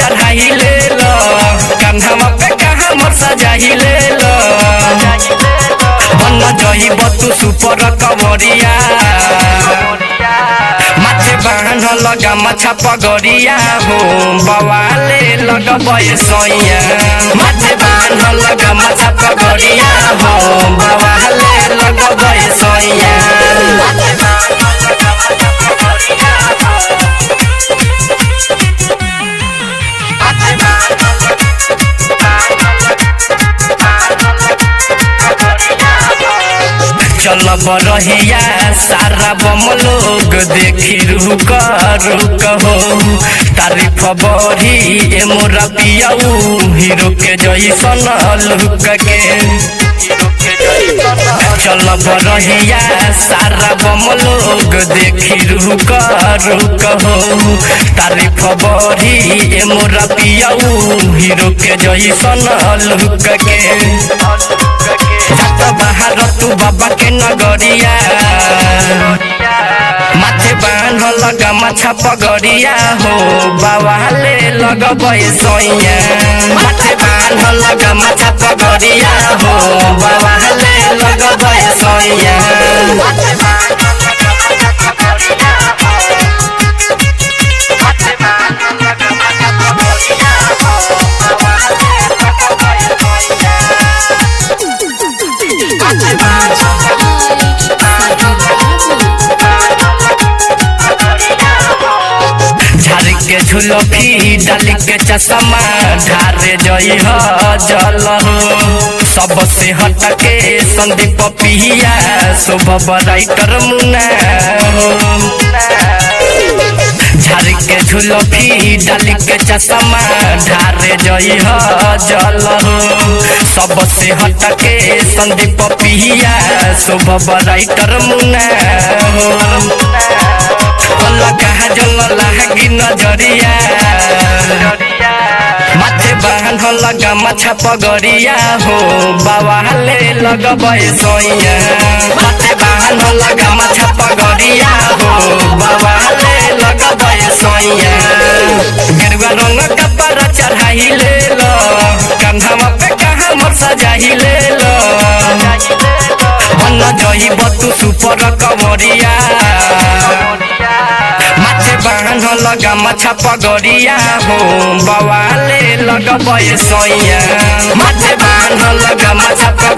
चढ़ाई ले लो कान्हा पे कहाँ मोर सजाई ले लो बन जही बतू सुपर कवरिया माथे बाहन लगा माछा पगड़िया हो बवाले लगबे सैया माथे बाहन लगा माछा पगड़िया हो बवाले लगबे सैया चल बरहिया सारा बम लोग देखी रुक रुक हो तारीफ बड़ी ए मोरा पियाऊ हीरो के जैसन लुक के चल बरहिया सारा बम लोग देखी रुक रुक हो तारीफ बड़ी ए मोरा पियाऊ हीरो के जैसन लुक के जात बाहर तू बाबा के नगरिया माथे बांध लगा माछा पगड़िया हो बाबा ले लगबे सैया माथे बांध लगा माछा पगड़िया हो बाबा ले लगबे सैया झाड़ी के झुलफी डाली के चश्मा ढारे जई ह जल हो सबसे हट के संदीप पिया शुभ राइटर मुना हो झाड़ी के झुलफी डाली के चश्मा ढारे जई ह जल हो सबसे हट के संदीप पिया शुभ राइटर मुना हो लगा जल लागी नजरिया माथे बांध लगा माछा पगड़िया हो बाबा ले लगबे सैया माथे बांध लगा माछा पगड़िया हो बाबा ले लगबे सैया गेरुआ रंग कपड़ा चढ़ाई ले लो कान्हा पे कहाँ मोर सजाई ले लो बन जही बतू सुपर कमरिया माथे बांध लगा माछा पगड़िया हो बवाले लगबे सैया माथे बांध लगा माछा